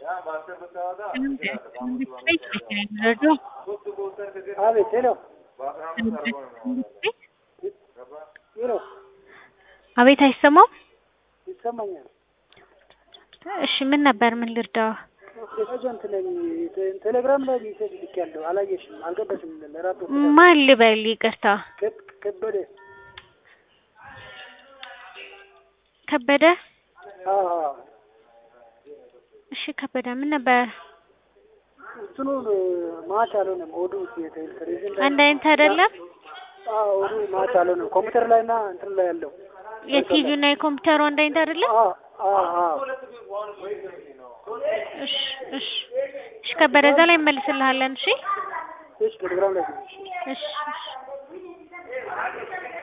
አቤት ሄሎ ሄሎ አቤት አይሰማም? ይሰማኛል። እሺ ምን ነበር? ምን ልርዳው? ኤጀንት ነኝ። ቴ- ቴሌግራም ላይ ሜሴጅ ልኬያለሁ። አላየሽም? አልገባሽም? ለራቶ ማን ልበል? ይቅርታ ከ- ከበደ ከበደ። አዎ፣ አዎ። እሺ ከበደ ምን ነበር? እንትኑ ማች አልሆነም። ኦዱ ቴሌቪዥን ላይ አንድ አይነት አይደለም። አዎ፣ ኦዱ ማች አልሆነም። ኮምፒውተር ላይ እና እንትን ላይ ያለው የቲቪው እና የኮምፒውተሩ አንድ አይነት አይደለም። አዎ፣ አዎ፣ አዎ። እሺ እሺ እሺ ከበደ እዛ ላይ እንመልስልሃለን። እሺ እሺ ቴሌግራም ላይ እሺ እሺ